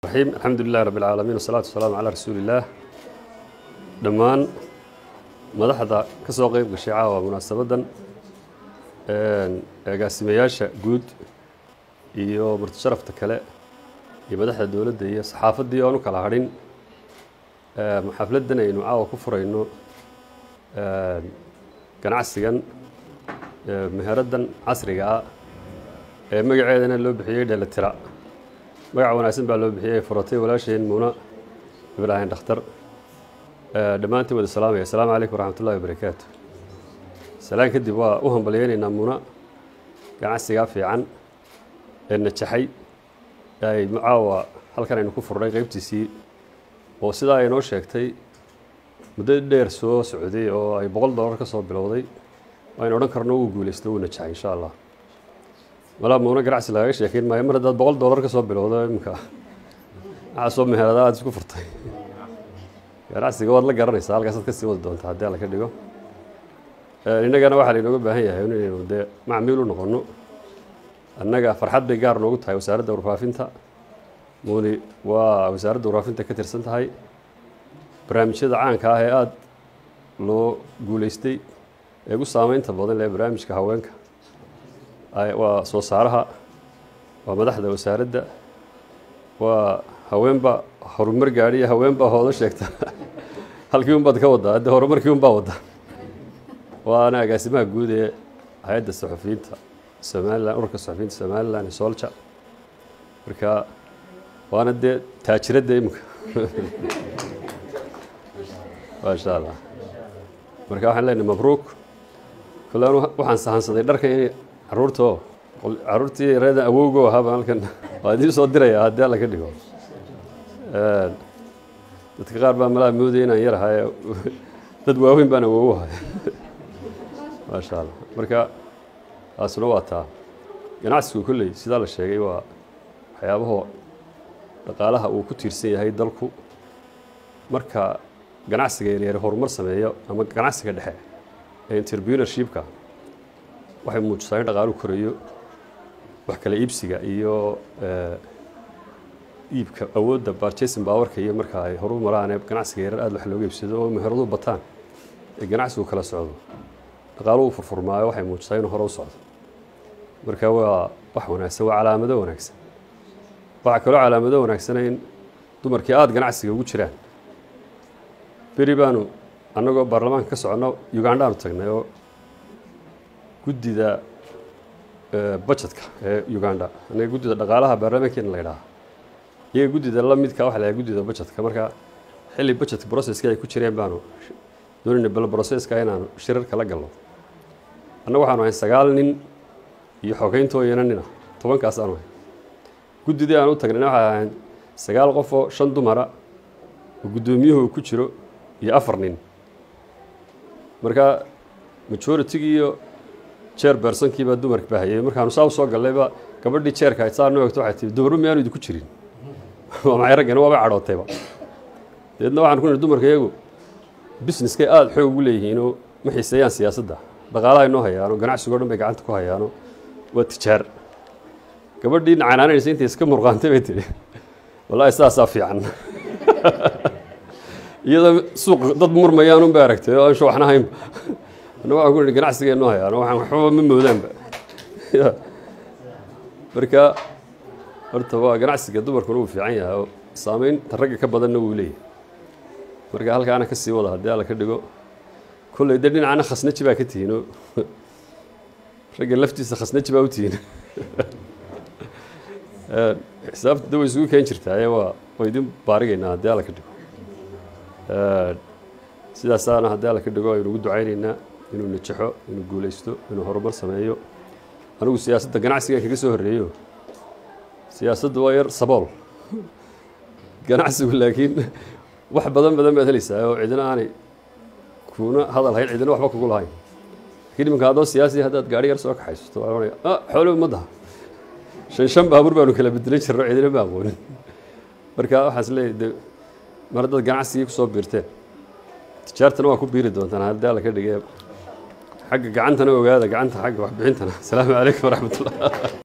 raxiim alxamdu lilahi rabbi alcaalamiin wasalaatu wasalaamu calaa rasuuliillaah dhammaan madaxda ka soo qeyb gashay caawa munaasabaddan agaasimayaasha guud iyo martisharafta kale iyo madaxda dowladda iyo saxaafaddii oonu kala hadhin xafladdan aynu caawa ku furayno ganacsigan meheraddan casriga ah ee magaceedana loo bixiyey dheelitira magac wanaagsan baa loo bixiyey furatay walaasheen muuna ibraahim dhakhtar dhammaantiin wada salaamaya asalaamu calaykum waraxmat ullahi wabarakaatu salaan kadib waa u hambalyeynaynaa muuna ganacsigaa fiican ee najaxay ay caawa halkan aynu ku furnay qeybtiisii oo sidaa ay noo sheegtay muddo dheer soo socday oo ay boqol dollar ka soo bilowday aynu odhan karno wuu guulaysto wuu najaxay insha allah malaa muuna ganacsi lagaga sheekeyn maayo mar haddaad boqol dollar ka soo bilowdo iminka maxaa soo meherada aad isku furtay ganacsiga waad la garanaysaa halkaasaad kasii wadi doontaa haddii alla ka dhigo innagana waxaa lainooga baahan yahay inaynu dee macmiil u noqono annaga farxad bay gaar noogu tahay wasaaradda warfaafinta muuni waa wasaaradda warfaafinta ka tirsan tahay barnaamijyada caanka ah ee aada loo guulaystay ee ugu saameynta badan lee barnaamijka haweenka waa soo saaraha waa madaxda wasaaradda waa haweenba horumar gaadhiya haweenbaa hoodo sheegta halkii un baad ka waddaa hadde horumarkii un baa wadda waana agaasimaha guud ee hay-adda saxufiyiinta somalilan ururka saxufiyiinta somalilan ee soolja marka waana dee taajiradda iminka maasha allah marka waxaan leenahay mabruuk kole anu waxaan sahansaday dharka in caruurta oo caruurtii reedan awowgo ahaaba halkan waa idiin soo diraya haddii alla ka dhigo dadka qaar baa malaa moodaya inaan yar ahay dad waaweyn baan awowo ahay maasha allah marka taasuna waa taa ganacsigu kolley sidaa la sheegay waa waxyaabahoo dhaqaalaha uu ku tiirsan yahay dalku marka ganacsiga yaryar horumar sameeyo ama ganacsiga dhexe ee interpreneurshipka waxay muujisaa in dhaqaalu korayo wax kale iibsiga iyo iibka awoodda barjason baawarka iyo marka ay horu maraan ee ganacsiga yarar aad wax looga iibsado oo meheradu bataan ee ganacsigu kala socdo dhaqaaluhu furfurmaayo waxay muujisaa inuu hore u socdo marka waa wax wanaagsan waa calaamado wanaagsan waxaa kaloo calaamado wanaagsana in dumarkii aada ganacsiga ugu jiraan beri baanu annagoo baarlamaanka ka soconno ugandhaanu tagnay oo guddida budgetka ee uganda anaga guddida dhaqaalaha baarlamaankeena la ydhaha iyaga guddida la midka waxa lahay guddida budgetka marka xilli budget processki ay ku jireen baanu doonayna bal processka inaanu shirarka la galno annaga waxaanu ahayn sagaal nin iyo xogeyntooyana nina tobankaas aanu ahayn guddidii aan u tagnayna waxay ahayn sagaal qof oo shan dumara oo guddoomiyuhu ku jiro iyo afar nin marka majoritigii iyo jeer beersankii baa dumarka baahayay markaanu saa u soo gallayba gabadhii jeerka ay saa noo egto waxay tii dumarba miyaanu idinku jirin waa maxay raggana waabay cadhootayba dabeedna waxaan ku nihi dumarka iyagu businesskay aada xoog ugu leeyihiinoo ma xiiseeyaan siyaasadda dhaqaalaha inoo hayaano ganacsigo dhan bay gacanta ku hayaano waa tijaar gabadhii nacanaanaysa intay iska murqaantay bay tihi wallaahi sidaasaa fiican iyadoo suuq dad murmayaan un bay aragtay oo ansha waxna haynba anna waxaan ku nihi ganacsiga inoo hayaano waxaan waxbaba ma moodaanba marka horta waa ganacsiga dumarkuna wuu fiican yahay oo saameynta ragga ka badanna wuu leeyahay marka halkaana ka sii wada haddii alla ka dhigo kolley dee dhinacana khasnaji baa ka tihiinoo ragga laftiisa khasnaji baa u tihiin xisaabta da way isugu keen jirtaaye waa waa idin baarigaynaa haddii alla ka dhigo sidaasaana haddii alla ka dhigo aynu ugu ducaynaynaa inuu najaxo inuu guulaysto inuu horumar sameeyo anigu siyaasadda ganacsigan kaga soo horreeyo siyaasaddu waa yar sabool ganacsigu laakiin wax badan badan baad helaysaa oo cidina aanay kuna hadal hayn cidina waxba kugu lahayn lakiin iminka haddoo siyaasi haddaad gaari yar soo kaxaysato waa ohanaya ah xoolo ummadda shan shan baabuur baanu kala bedelan jirno cidina ma aqoonin marka waxaas leeyahy de mar haddaad ganacsigii kusoo biirteen tijaartana waa ku biiri doontaan haddii alla ka dhigee xagga gacantana ogaada gacanta xagga waxbixintana asalaamu calaykum waraxmat ullah